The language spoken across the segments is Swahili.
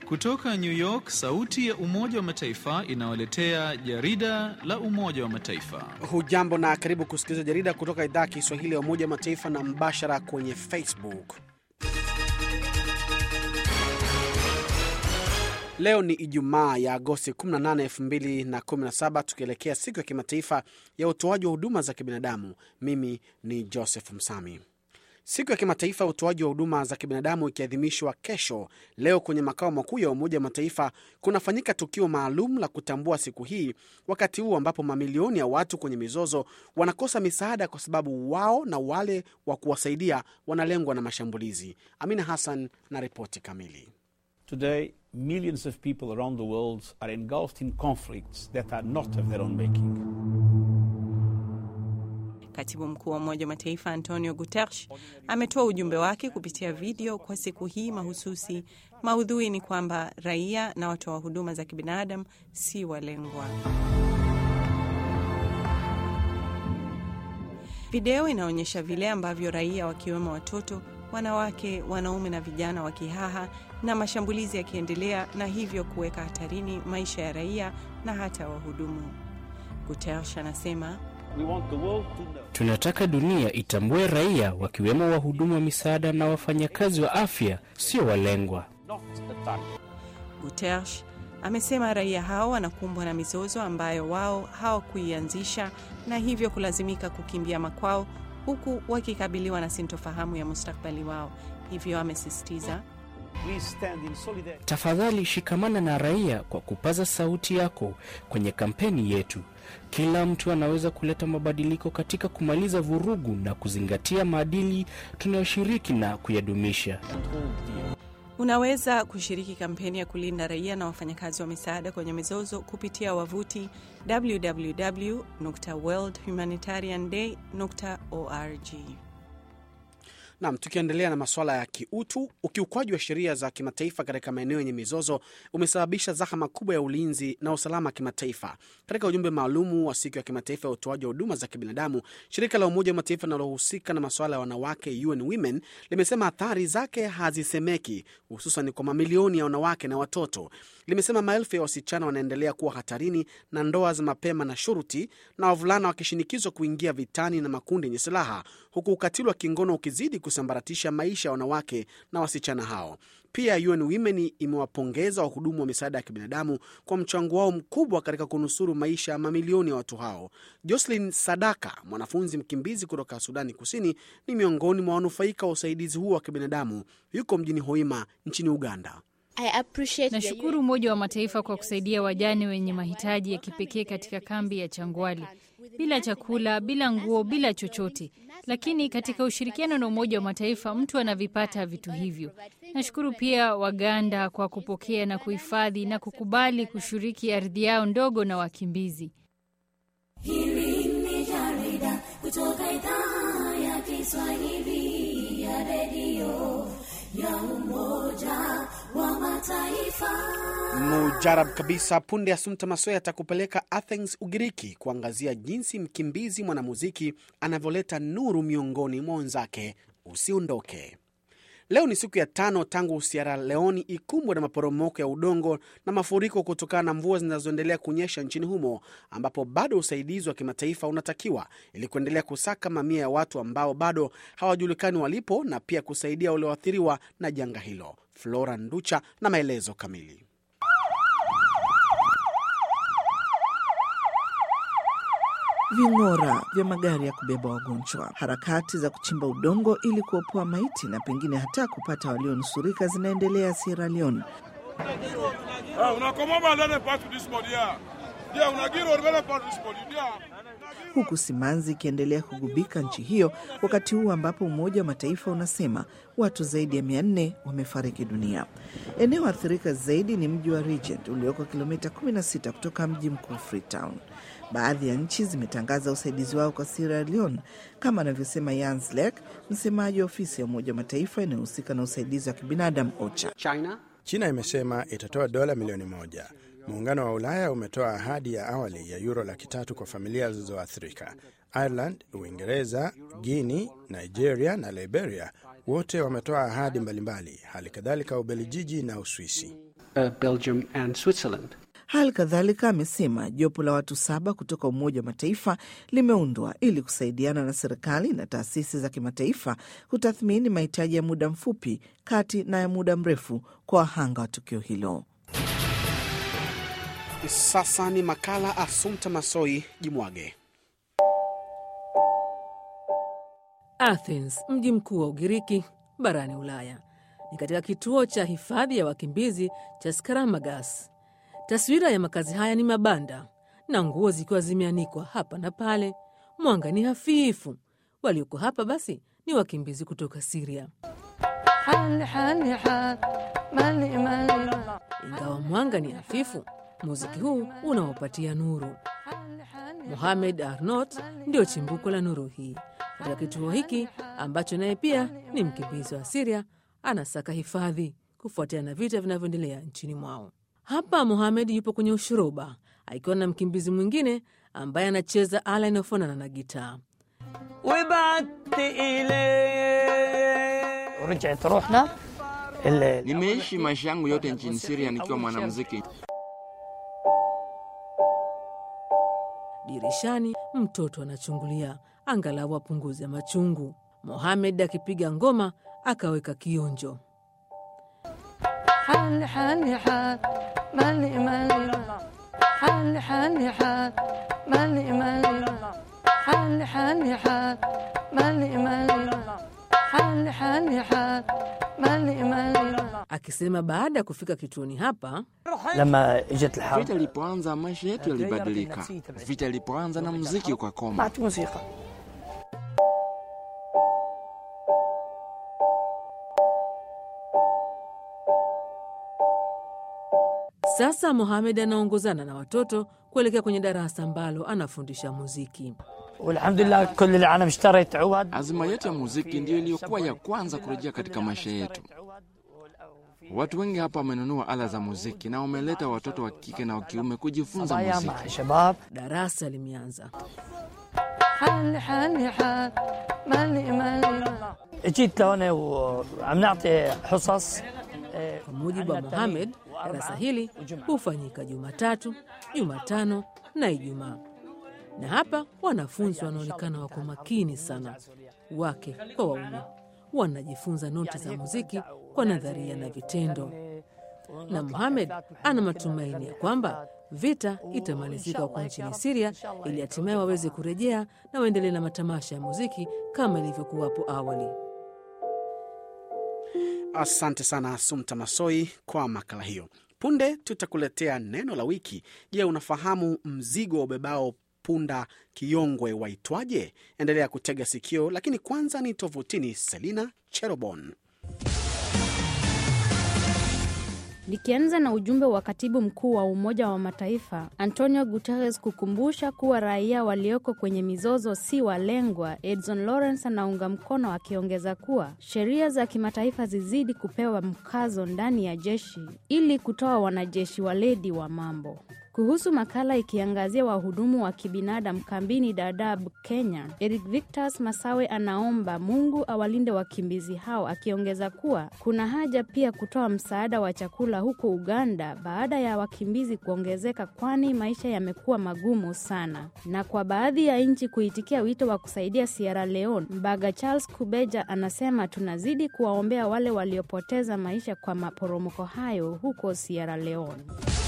Kutoka New York, sauti ya Umoja wa Mataifa inawaletea jarida la Umoja wa Mataifa. Hujambo na karibu kusikiliza jarida kutoka idhaa ya Kiswahili ya Umoja wa Mataifa na mbashara kwenye Facebook. Leo ni Ijumaa ya Agosti 18, 2017 tukielekea siku ya kimataifa ya utoaji wa huduma za kibinadamu. Mimi ni Joseph Msami. Siku ya kimataifa ya utoaji wa huduma za kibinadamu ikiadhimishwa kesho, leo kwenye makao makuu ya Umoja wa Mataifa kunafanyika tukio maalum la kutambua siku hii, wakati huu ambapo mamilioni ya watu kwenye mizozo wanakosa misaada kwa sababu wao na wale wa kuwasaidia wanalengwa na mashambulizi. Amina Hassan na ripoti kamili. Today, millions of people around the world are engulfed in conflicts that are not of their own making. Katibu mkuu wa Umoja wa Mataifa Antonio Guterres ametoa ujumbe wake kupitia video kwa siku hii mahususi. Maudhui ni kwamba raia na watoa huduma za kibinadamu si walengwa. Video inaonyesha vile ambavyo raia wakiwemo watoto, wanawake, wanaume na vijana wakihaha na mashambulizi yakiendelea, na hivyo kuweka hatarini maisha ya raia na hata wahudumu. Guterres anasema We want the world to know Tunataka dunia itambue raia wakiwemo wahudumu wa misaada na wafanyakazi wa afya sio walengwa. not a target. Guterres amesema raia hao wanakumbwa na mizozo ambayo wao hawakuianzisha na hivyo kulazimika kukimbia makwao huku wakikabiliwa na sintofahamu ya mustakbali wao. Hivyo amesisitiza Please stand in solidarity. Tafadhali shikamana na raia kwa kupaza sauti yako kwenye kampeni yetu. Kila mtu anaweza kuleta mabadiliko katika kumaliza vurugu na kuzingatia maadili tunayoshiriki na kuyadumisha. and hold dear. unaweza kushiriki kampeni ya kulinda raia na wafanyakazi wa misaada kwenye mizozo kupitia wavuti www.worldhumanitarianday.org. Nam, tukiendelea na masuala ya kiutu, ukiukwaji wa sheria za kimataifa katika maeneo yenye mizozo umesababisha zahama kubwa ya ulinzi na usalama wa kimataifa. Katika ujumbe maalumu wa siku ya kimataifa ya utoaji wa huduma za kibinadamu, shirika la Umoja wa Mataifa linalohusika na masuala ya wanawake UN Women limesema athari zake hazisemeki, hususan kwa mamilioni ya wanawake na watoto. Limesema maelfu ya wasichana wanaendelea kuwa hatarini na ndoa za mapema na shuruti, na wavulana wakishinikizwa kuingia vitani na makundi yenye silaha, huku ukatili wa kingono ukizidi kusambaratisha maisha ya wanawake na wasichana hao. Pia UN Women imewapongeza wahudumu wa misaada ya kibinadamu kwa mchango wao mkubwa katika kunusuru maisha ya mamilioni ya watu hao. Jocelyn Sadaka, mwanafunzi mkimbizi kutoka Sudani Kusini, ni miongoni mwa wanufaika wa usaidizi huo wa kibinadamu. Yuko mjini Hoima nchini Uganda. Nashukuru Umoja wa Mataifa kwa kusaidia wajane wenye mahitaji ya kipekee katika kambi ya Changwali, bila chakula, bila nguo, bila chochote. Lakini katika ushirikiano na Umoja wa Mataifa mtu anavipata vitu hivyo. Nashukuru pia Waganda kwa kupokea na kuhifadhi na kukubali kushiriki ardhi yao ndogo na wakimbizi. Hili ni jarida kutoka idhaa ya Kiswahili ya redio ya Umoja wa Mataifa. Mujarab kabisa. Punde Asumta Masoya atakupeleka Athens, Ugiriki, kuangazia jinsi mkimbizi mwanamuziki anavyoleta nuru miongoni mwa wenzake. Usiondoke. Leo ni siku ya tano tangu Sierra Leone ikumbwe na maporomoko ya udongo na mafuriko kutokana na mvua zinazoendelea kunyesha nchini humo, ambapo bado usaidizi wa kimataifa unatakiwa ili kuendelea kusaka mamia ya watu ambao bado hawajulikani walipo na pia kusaidia walioathiriwa na janga hilo. Flora Nducha na maelezo kamili. ving'ora vya magari ya kubeba wagonjwa, harakati za kuchimba udongo ili kuopoa maiti na pengine hata kupata walionusurika zinaendelea Sierra Leone, huku simanzi ikiendelea kugubika nchi hiyo, wakati huu ambapo Umoja wa Mataifa unasema watu zaidi ya mia nne wamefariki dunia. Eneo athirika zaidi ni mji wa Regent ulioko kilomita 16 kutoka mji mkuu Freetown. Baadhi ya nchi zimetangaza usaidizi wao kwa Sierra Leone, kama anavyosema Jens Lek, msemaji wa ofisi ya Umoja wa Mataifa inayohusika na usaidizi wa kibinadamu OCHA. China China imesema itatoa dola milioni moja. Muungano wa Ulaya umetoa ahadi ya awali ya yuro laki tatu kwa familia zilizoathirika. Ireland, Uingereza, Guinea, Nigeria na Liberia wote wametoa ahadi mbalimbali, hali kadhalika Ubelgiji na Uswisi. uh, Belgium and Switzerland. Hali kadhalika amesema jopo la watu saba kutoka Umoja wa Mataifa limeundwa ili kusaidiana na serikali na taasisi za kimataifa kutathmini mahitaji ya muda mfupi, kati na ya muda mrefu kwa wahanga wa tukio hilo. Sasa ni makala Asumta Masoi Jimwage. Athens, mji mkuu wa Ugiriki barani Ulaya, ni katika kituo cha hifadhi ya wakimbizi cha Skaramagas. Taswira ya makazi haya ni mabanda na nguo zikiwa zimeanikwa hapa na pale. Mwanga ni hafifu. Walioko hapa basi ni wakimbizi kutoka Siria. Ingawa mwanga ni hafifu, muziki huu unawapatia nuru. Mohamed Arnot ndio chimbuko la nuru hii katika kituo hiki ambacho naye pia ni mkimbizi wa Siria, anasaka hifadhi kufuatia na vita vinavyoendelea nchini mwao. Hapa Mohamed yupo kwenye ushoroba akiwa na mkimbizi mwingine ambaye anacheza ala inayofanana na gitaa. Nimeishi maisha yangu yote nchini Siria nikiwa mwanamuziki. Dirishani mtoto anachungulia, angalau apunguze machungu. Mohamed akipiga ngoma akaweka kionjo. Akisema baada ya kufika kituoni hapa Vita ilipoanza maisha yetu yalibadilika. Vita ilipoanza na muziki ukakoma. Sasa Mohamed anaongozana na watoto kuelekea kwenye darasa ambalo anafundisha muziki. Azima yetu ya muziki ndiyo iliyokuwa ya kwanza kurejea katika maisha yetu. Watu wengi hapa wamenunua ala za muziki na wameleta watoto wa kike na wa kiume kujifunza muziki. Darasa limeanza. Kwa mujibu wa Mohamed, darasa hili hufanyika Jumatatu, Jumatano na Ijumaa, na hapa wanafunzi wanaonekana wako makini sana, wake kwa waume, wanajifunza noti za muziki kwa nadharia na vitendo, na Mohamed ana matumaini ya kwamba vita itamalizika huko nchini Siria ili hatimaye waweze kurejea na waendelee na matamasha ya muziki kama ilivyokuwa hapo awali. Asante sana Sumta Masoi kwa makala hiyo. Punde tutakuletea neno la wiki. Je, unafahamu mzigo wa ubebao punda kiongwe waitwaje? Endelea kutega sikio, lakini kwanza ni tovutini. Selina Cherobon. Nikianza na ujumbe wa katibu mkuu wa Umoja wa Mataifa Antonio Guterres kukumbusha kuwa raia walioko kwenye mizozo si walengwa. Edson Lawrence anaunga mkono akiongeza kuwa sheria za kimataifa zizidi kupewa mkazo ndani ya jeshi ili kutoa wanajeshi waledi wa mambo. Kuhusu makala ikiangazia wahudumu wa kibinadamu kambini Dadaab, Kenya, Eric Victos Masawe anaomba Mungu awalinde wakimbizi hao, akiongeza kuwa kuna haja pia kutoa msaada wa chakula huko Uganda baada ya wakimbizi kuongezeka, kwani maisha yamekuwa magumu sana, na kwa baadhi ya nchi kuitikia wito wa kusaidia Sierra Leone. Mbaga Charles Kubeja anasema tunazidi kuwaombea wale waliopoteza maisha kwa maporomoko hayo huko Sierra Leone.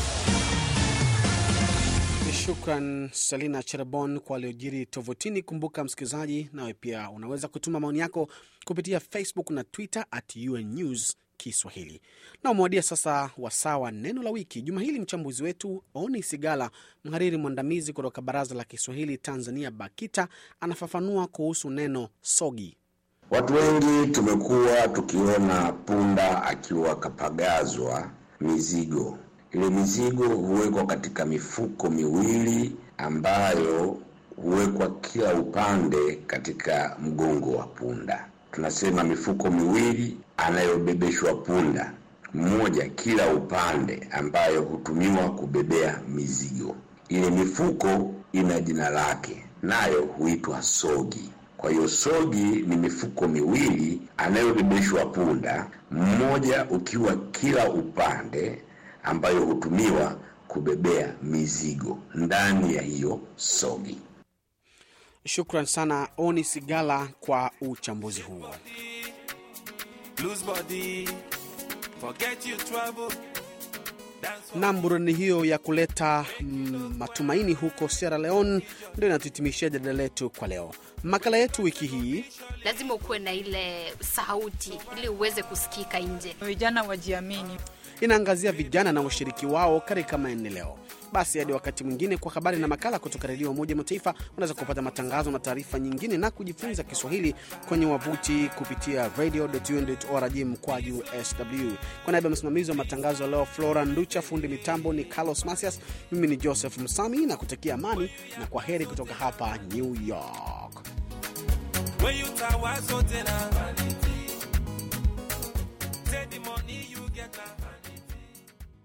Shukran Selina Cherebon kwa aliojiri tovotini. Kumbuka msikilizaji, nawe pia unaweza kutuma maoni yako kupitia Facebook na Twitter at UN News Kiswahili. Na umewadia sasa wasaa wa neno la wiki. Juma hili mchambuzi wetu Oni Sigala, mhariri mwandamizi kutoka Baraza la Kiswahili Tanzania BAKITA, anafafanua kuhusu neno sogi. Watu wengi tumekuwa tukiona punda akiwa kapagazwa mizigo ile mizigo huwekwa katika mifuko miwili ambayo huwekwa kila upande katika mgongo wa punda. Tunasema mifuko miwili anayobebeshwa punda, mmoja kila upande, ambayo hutumiwa kubebea mizigo. Ile mifuko ina jina lake, nayo huitwa sogi. Kwa hiyo sogi ni mifuko miwili anayobebeshwa punda, mmoja ukiwa kila upande ambayo hutumiwa kubebea mizigo ndani ya hiyo sogi. Shukran sana Oni Sigala kwa uchambuzi huo. Nam, burudani hiyo ya kuleta mm, matumaini huko Sierra Leone ndio inatuhitimishia jadala letu kwa leo. Makala yetu wiki hii lazima ukuwe na ile sauti ili uweze kusikika nje. Vijana wajiamini. inaangazia vijana na ushiriki wao katika maendeleo. Basi hadi wakati mwingine, kwa habari na makala kutoka redio ya Umoja Mataifa, unaweza kupata matangazo na taarifa nyingine na kujifunza Kiswahili kwenye wavuti kupitia radio.un.org mkwaju sw. Kwa niaba ya msimamizi wa matangazo ya leo Flora Nducha, fundi mitambo ni Carlos Masias, mimi ni Joseph Msami na kutakia amani na kwa heri kutoka hapa New York. When you tell what's so